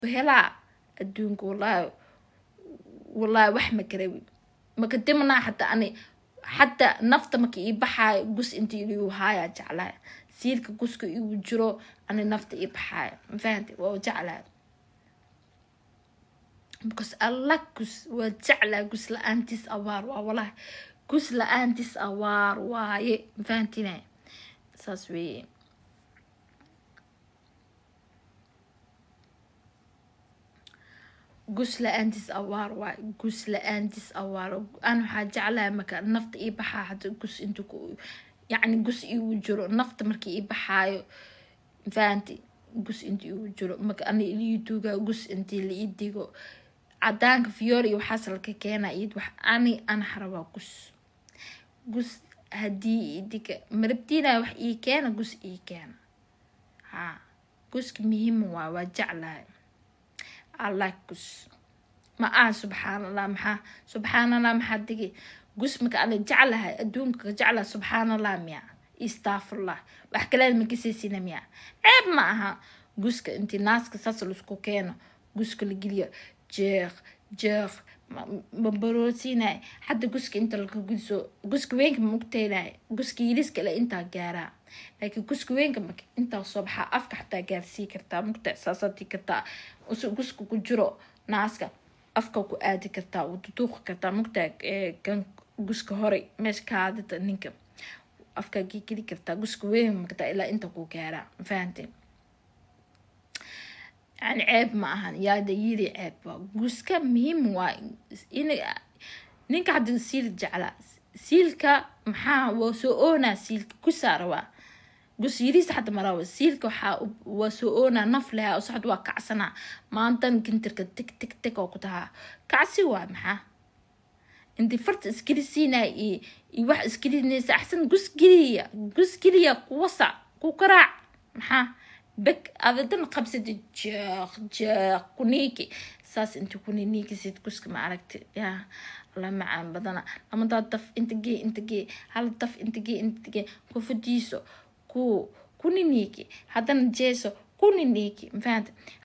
helaa adduunka wallaahi wallaahi wax ma karabi maka dimanaa xataa ani xataa nafta marka ii baxaayo gus inta iliu haayaa jeclahay siilka guska igu jiro ani nafta ii baxaayo mafahante waa jeclahay because alla gus waa jeclaa gus la-aantiis awaar waa walahi gus la-aantiis awaar waaye mafahantina saas weeye gus la-aantiis awaar waay gus la-aantiis awaar an waxaa jeclahay marka nafta ii baxaa hada gus intu yacni gus igu jiro nafta marka ii baxaayo fahanti gus inta igu jiro marka ani ilii duugaa gus intii la ii digo cadaanka fiyoor iyo waxaas laka keenaa iyad wax ani ana harabaa gus gus haddii idiga marabtiinaya wax ii keena gus ii keena ha guska muhiima waa waa jeclahay allah gus ma aha subxaan allah maxaa subxaan allah maxaa digi gus maka ana jeclahay adduunka ka jeclaha subxaan allah miya istafurlah wax kaleed makasiisina miya ceeb ma aha guska intii naaska saas laisku keeno guska la geliyo jeeq jeeq mabaroosiinay hadda guska inta laka gudso guska weynka ma mugteynay guska yilis kale intaa gaaraa laakiin guska weynka marka intaa soo baxaa afka xataa gaarsii kartaa mugta saasaadii kartaa guska ku jiro naaska afka ku aadi kartaa uu duduuqi kartaa mugta kan guska horay meesha kaadida ninka afkaa gegeli kartaa guska weyn markataa ilaa inta ku gaaraa mafahanteen yani ceeb ma ahan yaada yiri ceeb waa guska muhiim waa in ninka hadda siil jeclaa siilka maxaa waa soo oonaa siilka gusaa rabaa gus yiriisa hadda maraba siilka waxaa waa soo oonaa naf lehaa oo saxd waa kacsanaa maantan gintirka tig tig tig oo ku tahaa kacsi waa maxaa intii farta isgelisiinaya iyo iyo wax isgelinaysa axsan gus geliya gus geliya kuwasa ku karaac maxaa beg adadan qabsada jeeq jeeq kuniiki saas inta kuniniikisid guska ma aragti yaa alla macaan badana lamadaa daf inta gee inta gee hal daf inta gee inta gee kufadiiso ku kuniniiki haddana jeeso kuniniiki mafahanta